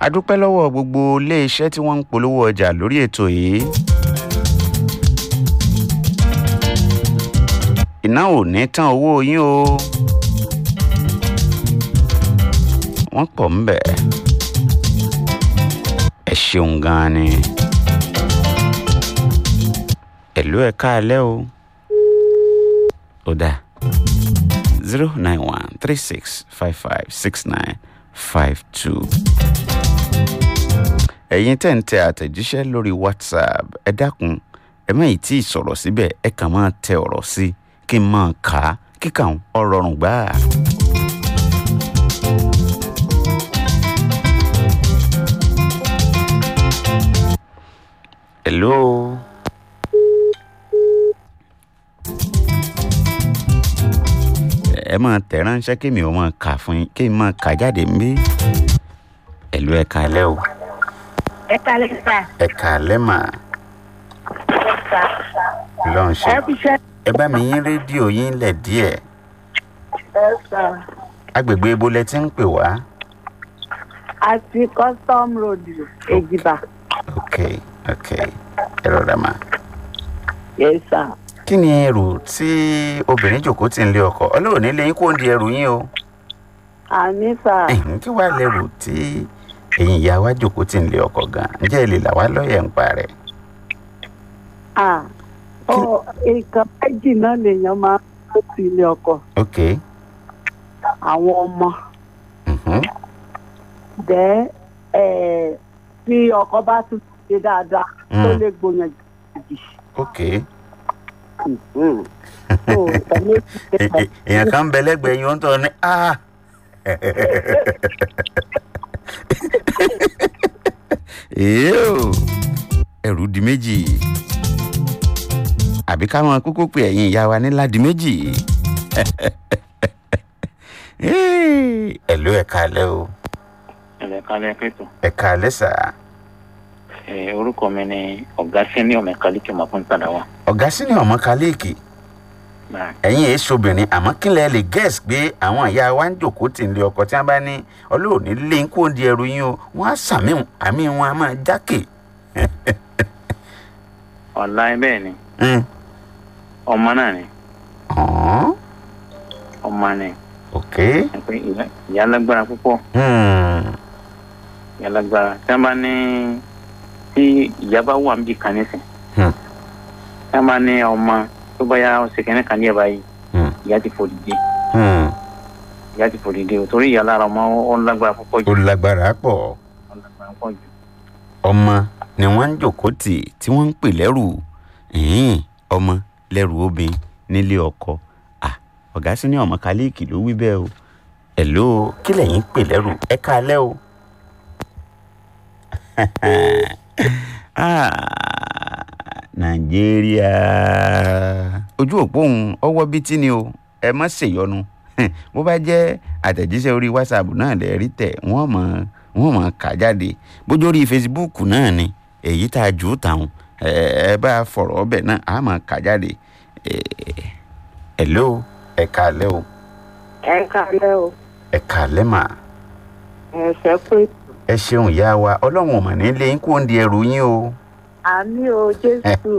a dúpẹ́ lọ́wọ́ gbogbo iléeṣẹ́ tí wọ́n ń polówó ọjà lórí ètò yìí. iná ò ní tán owó yín o. wọ́n pọ̀ ń bẹ̀. ẹ ṣeun gan-an ni. ẹ̀lú ẹ̀ káalẹ́ o. ó dáa zero nine one three six five five six nine five two. ẹ̀yin tẹ̀ ń tẹ àtẹ̀jíṣẹ́ lórí whatsapp ẹ dákun ẹ má ì tí ì sọ̀rọ̀ síbẹ̀ ẹ kàn máa tẹ ọ̀rọ̀ sí kí n máa kà á kíkà ń ọ̀rọ̀rùn gbáà. hello. ẹ máa tẹ̀ ránṣẹ́ kí mi ò máa kà fún yín kí n máa kà jáde ń bí. ẹ̀lú ẹ̀ kalẹ́ o. ẹ kalẹ sá. ẹ kalẹ́ mà. lọ́n ṣe. ẹ fi ṣe. ẹ bá mi yín rédíò yín lẹ̀ díẹ̀. ẹ sá. agbègbè ibo lẹ ti ń pè wá. àti custom road èjìbá. ok ok ẹ rọra mà. yẹ sá. kí ni ẹrù tí obìnrin jòkó ti ń lé ọkọ ọlọ́run nílé yín kó ń di ẹrù yín o. àmì sá. ẹ̀hìn kí wàá lẹ́rù tí ẹ̀yin ìyá wa jòkó ti ń lé ọkọ gan ǹjẹ́ ẹ lè là wá lọ́yẹ̀ ń pa rẹ̀. ah ọ nǹkan méjì náà lèèyàn máa ń lọ sí ilé ọkọ ok. àwọn ọmọ mhm. dẹ ẹ tí ọkọ bá tún ṣe dáadáa tó Mm. lè gbòyàn jù. ok. so ẹni tí E- e- èèyàn kan ń bẹ lẹ́gbẹ̀ẹ́ yín ó ń tọ́ ní a. Èèó, ẹrù di méjì àbí ká máa kúkú pé ẹ̀yin ìyá wa nílá di méjì. ẹ̀lú ẹ̀ka alẹ́ o ẹ̀lẹ́ kálẹ̀ pẹ̀tù. ẹ̀ka alẹ́ sà ẹ̀ orúkọ mi ni ọ̀gá sẹ́niọ̀ mẹ́kálíkì ọmọ fún ìpadà wa. ọ̀gá sínú ọmọ kálíìkì Báyìí. ẹ̀yin èé sobìnrin àmọ́ kí lẹ lè gẹ́ẹ̀sì pé àwọn ìyá wa ń jòkó tì ń lé ọkọ tí wọ́n bá ní ọlọ́ọ̀ni lé ń kó di ẹrù yín o wọ́n á sàmì àmì wọn á máa jákè. ọ̀la ẹ bẹ́ẹ̀ ni Mm. ọmọ náà ni Ọ̀hún. ọmọ ni ok. ẹ pé ìyá- ìyá lágbára púpọ̀ Hmm. ìyá lágbára tí wọ́n bá ní tí ìyá bá wà níbi kan nísìn Hmm. tí wọ́n bá ní ọmọ tó bá yá ọ̀sẹ̀ kẹ́ni kan ní ẹ̀ báyìí Hmm. ìyá ti fò dìde Hmm. ìyá ti fò dìde o torí ìyá lára ọmọ ó ń lágbára púpọ̀ jù ó lágbára pọ̀ ó ń lágbára púpọ̀ jù ọmọ ni wọ́n ń jòkó tì tí wọ́n ń pè lẹ́rù Ẹ̀hìn, ọmọ lẹ́rù obìnrin nílé ọkọ Ah, ọ̀gá sí ní ọmọ kálíìkì ló wí bẹ́ẹ̀ o ẹ̀ló kí lẹ̀yin ń pè lẹ́rù ẹ káalẹ́ o. Ah, nàìjíríà ojú òpó òun ọwọ́ bíi tí ni o ẹ má ṣèyọnu bó bá jẹ́ àtẹ̀jíṣẹ́ orí whatsapp náà lè rí tẹ̀ wọ́n mọ̀ wọ́n mọ̀ kà jáde bójú orí facebook náà ni èyí tá a jù ú tàun ẹ ẹ bá a fọ̀rọ̀ ọbẹ̀ náà a máa kà jáde hello ẹ káalẹ́ o ẹ kalẹ o ẹ káalẹ́ mà ẹ ṣe pé ẹ ṣeun ìyá wa ọlọ́run ò mà ní lé yín kó ń di ẹrù yín o. àmì o jésù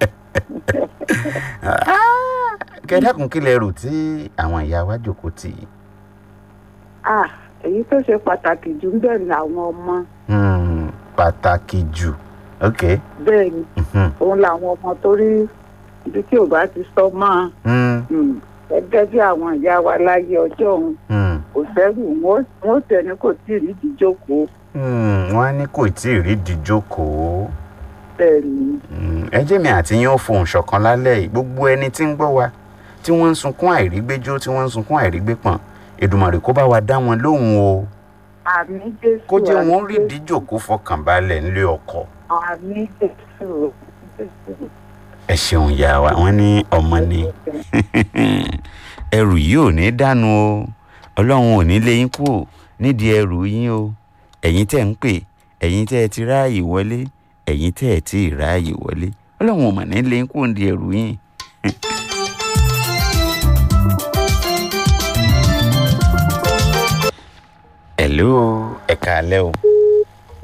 kẹ́dàkùn kí lẹ rò tí àwọn ìyá wa jòkó tì í. ah èyí tó ṣe pàtàkì jù ń bẹ̀ làwọn ọmọ Hmm, pàtàkì jù ok. bẹ́ẹ̀ ni Mhm. òun làwọn ọmọ tó rí ibi tí ò bá ti sọ mọ́ Hmm, um, gẹ́gẹ́ bí àwọn ìyá wa láyé ọjọ́ òun hmm, kò sẹ́rù wọn ó tẹni kò tí ì rí ìdíjókòó hmm, wọ́n á ní kò tí ì rí ìdíjókòó. bẹ́ẹ̀ ni Hmm, ẹ jẹ́ mi àti yín ó fohùn ṣọ̀kan lálẹ́ yìí gbogbo ẹni tí ń gbọ́ wa tí wọ́n ń sunkún àìrígbéjó tí wọ́n ń sunkún àìrígbépọ̀n Èdùmàrè kó bá wa dá wọn lóhùn o àmì jésù kó jẹ́ àmì wọn rí Jésù, ìdíjókòó fọkànbalẹ̀ ńlé ọkọ. àmì jésù Jésù. ẹ ṣeun ìyá wa wọ́n ní ọmọ ni ẹrù yìí ò ní dànù o ọlọ́run ò ní lé yín kúrò nídìí ẹrù yín o ẹ̀yin tẹ́ ń pè ẹ̀yin tẹ́ ẹ ti ráàyè wọlé ẹ̀yin tẹ́ ẹ ti ráàyè wọlé ọlọ́run ò mà ní lé yín kúrò nídìí ẹrù yín. hello ẹ káalẹ́ o